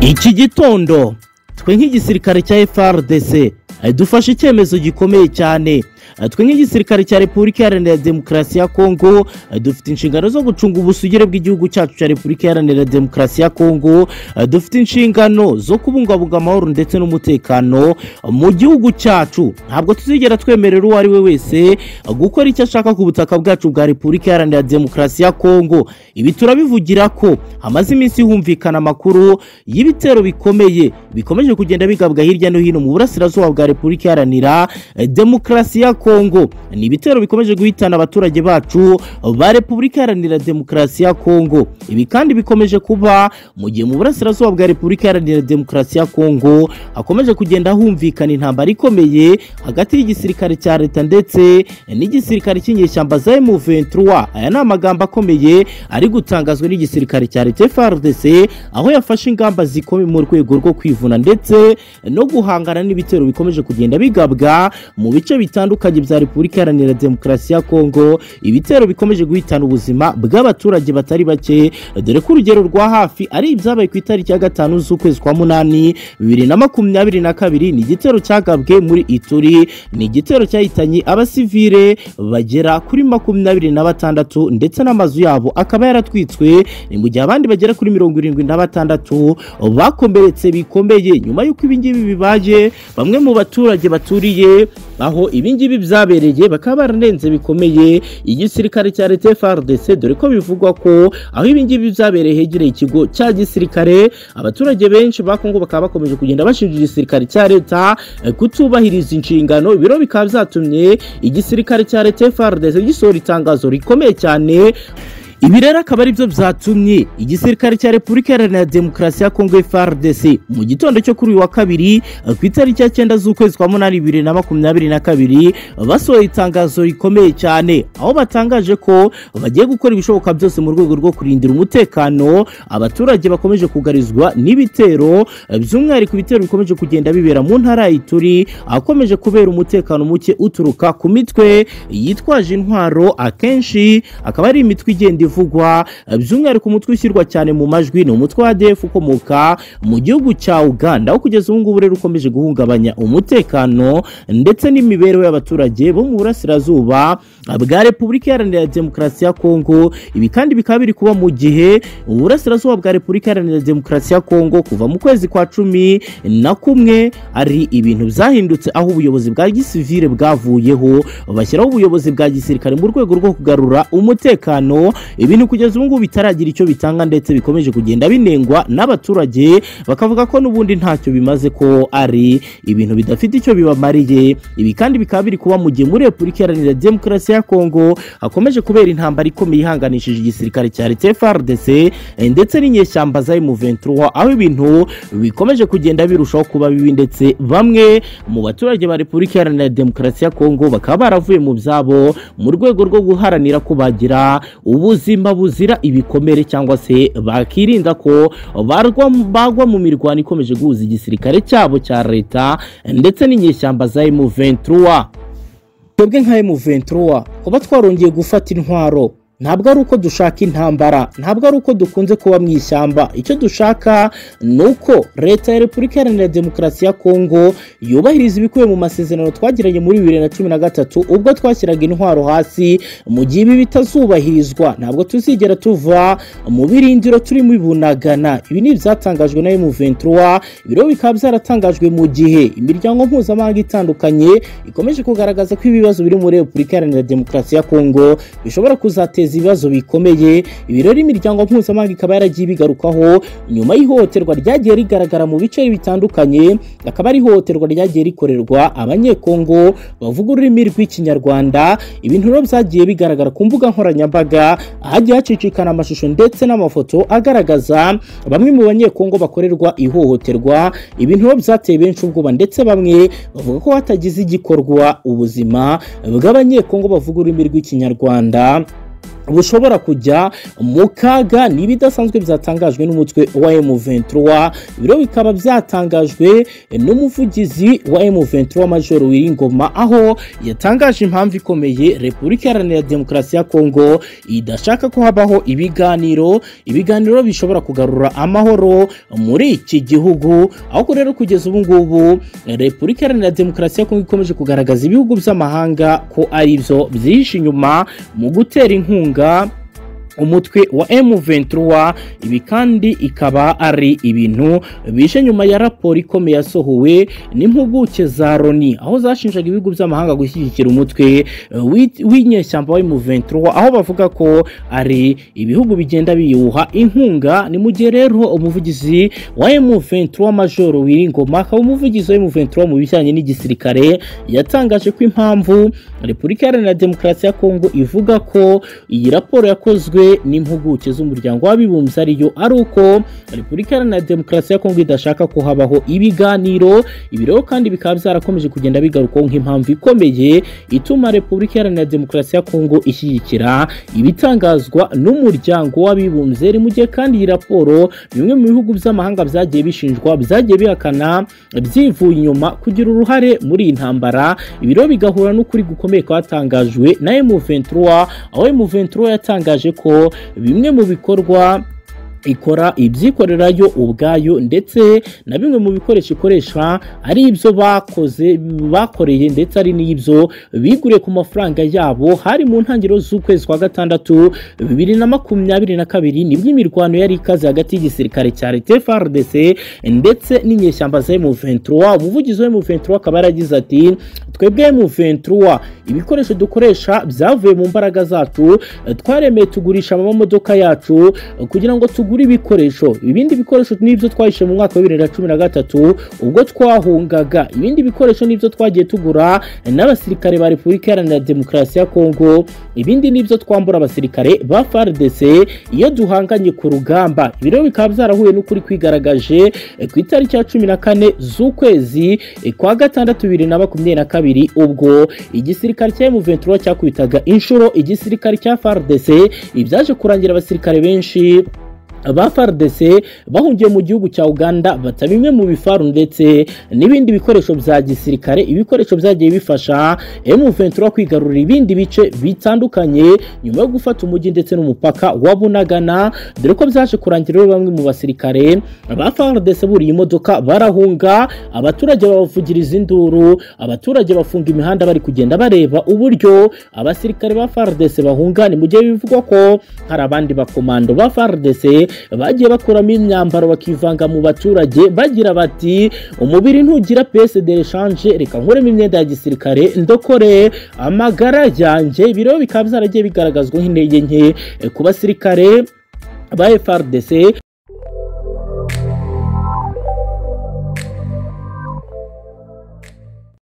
iki gitondo twe nk'igisirikare cya FRDC dufashe icyemezo gikomeye cyane twe nk'igisirikare cya repubulika iharanira demokarasi ya kongo dufite inshingano zo gucunga ubusugire bw'igihugu cyacu cya repubulika iharanira demokarasi ya kongo dufite inshingano zo kubungabunga amahoro ndetse n'umutekano mu gihugu cyacu ntabwo tuzigera twemerera uwo ari we wese gukora icyo ashaka ku butaka bwacu bwa repubulika iharanira demokarasi ya kongo ibi turabivugira ko hamaze iminsi humvikana amakuru y'ibitero bikomeye bikomeje kugenda bigabwa hirya no hino mu burasirazuba bwa repubulika iharanira demokarasi ya kongo ni ibitero bikomeje guhitana abaturage bacu ba repubulika iharanira demokarasi ya kongo ibi kandi bikomeje kuba mu gihe mu burasirazuba bwa repubulika iharanira demokarasi ya kongo hakomeje kugenda humvikana intambara ikomeye hagati y'igisirikare cya leta ndetse n'igisirikare cy'inyeshyamba za M23 aya ni amagambo akomeye ari gutangazwa n'igisirikare cya leta FARDC aho yafashe ingamba zikomeye mu rwego rwo kwivuna ndetse no guhangana n'ibitero bikomeje kugenda bigabwa mu bice bitandukanye bitandukanye bya repubulika iharanira demokarasi ya kongo ibitero bikomeje guhitana ubuzima bw'abaturage batari bake dore ko urugero rwa hafi ari ibyabaye ku itariki ya gatanu z'ukwezi kwa munani bibiri na makumyabiri na kabiri ni igitero cyagabwe muri ituri ni igitero cyahitanye abasivile bagera kuri makumyabiri na batandatu ndetse n'amazu yabo akaba yaratwitswe ni mu gihe abandi bagera kuri mirongo irindwi na batandatu bakomeretse bikomeye nyuma y'uko ibingibi bibaje bamwe mu baturage baturiye aho ibingibi byabereye bakaba bararenze bikomeye igisirikare cya leta FARDC dore ko bivugwa ko aho ibingibi byabereye hegereye ikigo cya gisirikare abaturage benshi ba Kongo bakaba bakomeje kugenda bashinja igisirikare cya leta kutubahiriza inshingano ibiro bikaba byatumye igisirikare cya leta FARDC gisohora itangazo rikomeye cyane ibi rero akaba ari byo byatumye igisirikare cya repubulika iharanira demokarasi ya kongo FARDC mu gitondo cyo kuri uyu wa kabiri ku itariki ya cyenda z'ukwezi kwa munani bibiri na makumyabiri na kabiri basohoye itangazo rikomeye cyane aho batangaje ko bagiye gukora ibishoboka byose mu rwego rwo kurindira umutekano abaturage bakomeje kugarizwa n'ibitero by'umwihariko ibitero bikomeje kugenda bibera mu ntara ya ituri ahakomeje kubera umutekano muke uturuka ku mitwe yitwaje intwaro akenshi akaba ari imitwe igenda ivugwa by'umwihariko umutwe ushyirwa cyane mu majwi ni umutwe wa ADF ukomoka mu gihugu cya Uganda aho kugeza ubu ngubu rero ukomeje guhungabanya umutekano ndetse n'imibereho y'abaturage bo mu burasirazuba bwa Repubulika Iharanira Demokarasi ya Kongo ibi kandi bikaba biri kuba mu gihe uburasirazuba bwa Repubulika Iharanira Demokarasi ya Kongo kuva mu kwezi kwa cumi na kumwe ari ibintu byahindutse aho ubuyobozi bwa gisivile bwavuyeho bashyiraho ubuyobozi bwa gisirikare mu rwego rwo kugarura umutekano ibintu kugeza ubu ngubu bitaragira icyo bitanga ndetse bikomeje kugenda binengwa n'abaturage bakavuga ko n'ubundi ntacyo bimaze ko ari ibintu bidafite icyo bibamariye ibi kandi bikaba biri kuba mu gihe muri repubulika iharanira demokarasi ya kongo hakomeje kubera intambara ikomeye ihanganishije igisirikare cya leta FARDC ndetse n'inyeshyamba za M23 aho ibintu bikomeje kugenda birushaho kuba bibi ndetse bamwe mu baturage ba repubulika iharanira demokarasi ya kongo bakaba baravuye mu byabo mu rwego rwo guharanira ko bagira ubu ubuzima buzira ibikomere cyangwa se bakirinda ko bagwa mu mirwano ikomeje guhuza igisirikare cyabo cya leta ndetse n'inyeshyamba za M23 twebwe nka M23 kuba twarongeye gufata intwaro ntabwo ari uko dushaka intambara ntabwo ari uko dukunze kuba mu ishyamba icyo dushaka ni uko leta ya repubulika iharanira demokarasi ya kongo yubahiriza ibikubiye mu masezerano twagiranye muri bibiri na cumi na gatatu ubwo twashyiraga intwaro hasi mu gihe ibi bitazubahirizwa ntabwo tuzigera tuva mu birindiro turimo ibunagana ibi ni ibyatangajwe na M23 ibiro bikaba byaratangajwe mu gihe imiryango mpuzamahanga itandukanye ikomeje kugaragaza ko ibibazo biri muri repubulika iharanira demokarasi ya kongo bishobora kuzateza biteza ibibazo bikomeye ibirori imiryango mpuzamahanga ikaba yaragiye ibigarukaho nyuma y'ihohoterwa ryagiye rigaragara mu bice bitandukanye akaba ari ihohoterwa ryagiye rikorerwa abanyekongo bavuga ururimi rw'ikinyarwanda ibintu rero byagiye bigaragara ku mbuga nkoranyambaga ahagiye hacicikana amashusho ndetse n'amafoto agaragaza bamwe mu banyekongo bakorerwa ihohoterwa ibintu rero byateye benshi ubwoba ndetse bamwe bavuga ko hatagize igikorwa ubuzima bw'abanyekongo bavuga ururimi rw'ikinyarwanda bushobora kujya mu kaga n'ibidasanzwe byatangajwe n'umutwe wa M23 ibiro bikaba byatangajwe n'umuvugizi wa M23 Major Wiringoma aho yatangaje impamvu ikomeye Repubulika Iharanira Demokarasi ya Kongo idashaka ko habaho ibiganiro ibiganiro bishobora kugarura amahoro muri iki gihugu ahubwo rero kugeza ubu ngubu Repubulika Iharanira Demokarasi ya Kongo ikomeje kugaragaza ibihugu by'amahanga ko ari byo byihishe inyuma mu gutera inkunga inkunga umutwe wa M23 ibi kandi ikaba ari ibintu bije nyuma ya raporo ikomeye yasohowe n'impuguke za Loni aho zashinjaga ibihugu by'amahanga gushyigikira umutwe wi- w'inyeshyamba wa M23 aho bavuga ko ari ibihugu bigenda biyuha inkunga ni mu gihe rero umuvugizi wa M23 Major Wiringoma akaba umuvugizi wa M23 mu bijyanye n'igisirikare yatangaje ko impamvu Repubulika Iharanira Demokarasi ya Kongo ivuga ko iyi raporo yakozwe n'impuguke z'umuryango w'abibumbye ariyo ari uko Repubulika Iharanira Demokarasi ya Kongo idashaka ko habaho ibiganiro ibiro kandi bikaba byarakomeje kugenda bigarukwaho nk'impamvu ikomeye ituma Repubulika Iharanira Demokarasi ya Kongo ishyigikira ibitangazwa n'umuryango w'abibumbye mu gihe kandi iyi raporo bimwe mu bihugu by'amahanga byagiye bishinjwa byagiye bihakana byivuye inyuma kugira uruhare muri iyi ntambara ibiro bigahura n'ukuri gukomeye kwatangajwe na M23 aho M23 yatangaje ko bimwe mu bikorwa ikora ibyikorera yo ubwayo ndetse na bimwe mu bikoresho ikoresha ari ibyo bakoze bakoreye ndetse ari n'ibyo biguriye ku mafaranga yabo hari mu ntangiriro z'ukwezi kwa gatandatu bibiri na makumyabiri na kabiri nibwo imirwano yari ikaze hagati y'igisirikare cya leta FRDC ndetse n'inyeshyamba za M23 umuvugizi wa M23 akaba yaragize ati twebwe M23 ibikoresho dukoresha byavuye mu mbaraga zacu twaremeye tugurisha amamodoka yacu kugira ngo tugure tugura ibikoresho ibindi bikoresho n'ibyo twahishe mu mwaka wa bibiri na cumi na gatatu ubwo twahungaga ibindi bikoresho n'ibyo twagiye tugura n'abasirikare ba repubulika iharanira demokarasi ya kongo ibindi n'ibyo twambura abasirikare ba fardc iyo duhanganye ku rugamba ibiro bikaba byarahuye n'ukuri kwigaragaje eh, ku itariki ya cumi na kane z'ukwezi eh, kwa gatandatu bibiri na makumyabiri na kabiri ubwo igisirikare cya M23 cyakubitaga inshuro igisirikare cya fardc ibyaje kurangira abasirikare benshi ba FARDC bahungiye mu gihugu cya Uganda bata bimwe mu bifaru ndetse n'ibindi bikoresho bya gisirikare ibikoresho byagiye bifasha M23 kwigarurira ibindi bice bitandukanye nyuma yo gufata umujyi ndetse n'umupaka wa Bunagana dore ko byaje kurangira rero bamwe mu basirikare ba FARDC buriye imodoka barahunga abaturage babavugiriza induru abaturage bafunga imihanda bari kugenda bareba uburyo abasirikare ba FARDC bahunga ni mu gihe bivugwa ko hari abandi bakomando ba FARDC bagiye bakuramo imyambaro bakivanga mu baturage bagira bati umubiri ntugira pese de rechange reka nkuremo imyenda ya gisirikare ndokore amagara yanjye ibiro bikaba byaragiye bigaragazwa nk'intege nke eh, ku basirikare ba FRDC